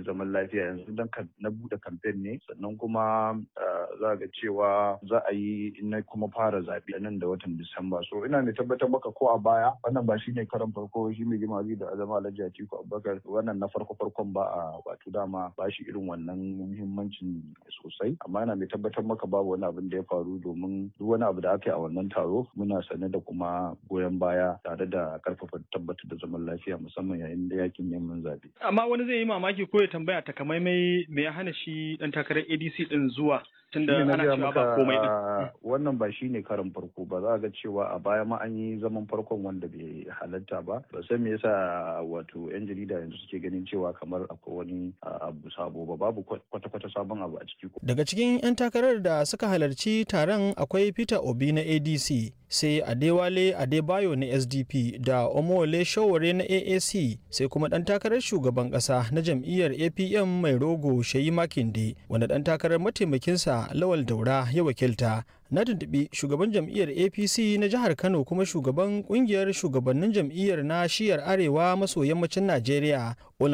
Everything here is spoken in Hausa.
zaman lafiya yanzu dan na bude kamfen ne sannan kuma za ga cewa za a yi na kuma fara zaɓe nan da watan Disamba so ina mai tabbatar maka ko a baya wannan ba shine karan farko shi mai girma da azama Alhaji Atiku Abubakar wannan na farko farkon ba a wato dama ba shi irin wannan muhimmancin sosai amma ina mai tabbatar maka babu wani abin da ya faru domin duk wani abu da aka yi a wannan taro muna sane da kuma goyon baya tare da karfafa tabbatar da zaman lafiya musamman yayin da yakin neman zaɓe. Amma wani zai yi mamaki ko ya tambaya takamaimai me ya hana shi dan takarar ADC din zuwa tunda ana cewa ba komai din. Wannan ba shine karin farko ba za ga cewa a baya ma an yi zaman farkon wanda bai halatta ba ba san me yasa wato yan jarida yanzu suke ganin cewa kamar akwai wani abu sabo ba babu kwata-kwata sabon abu a ciki. Daga cikin 'yan takarar da suka halarci taron akwai Peter Obi na ADC sai Adewale Adebayo na SDP da Omole Showore na AAC sai kuma ɗan takarar shugaban ƙasa na jam'iyyar APM mai rogo Shayi Makinde wanda ɗan takarar mataimakinsa Lawal Daura ya wakilta. Na tuntuɓi shugaban jam'iyyar APC na jihar Kano kuma shugaban ƙungiyar shugabannin jam'iyyar na shiyar Arewa maso yammacin Najeriya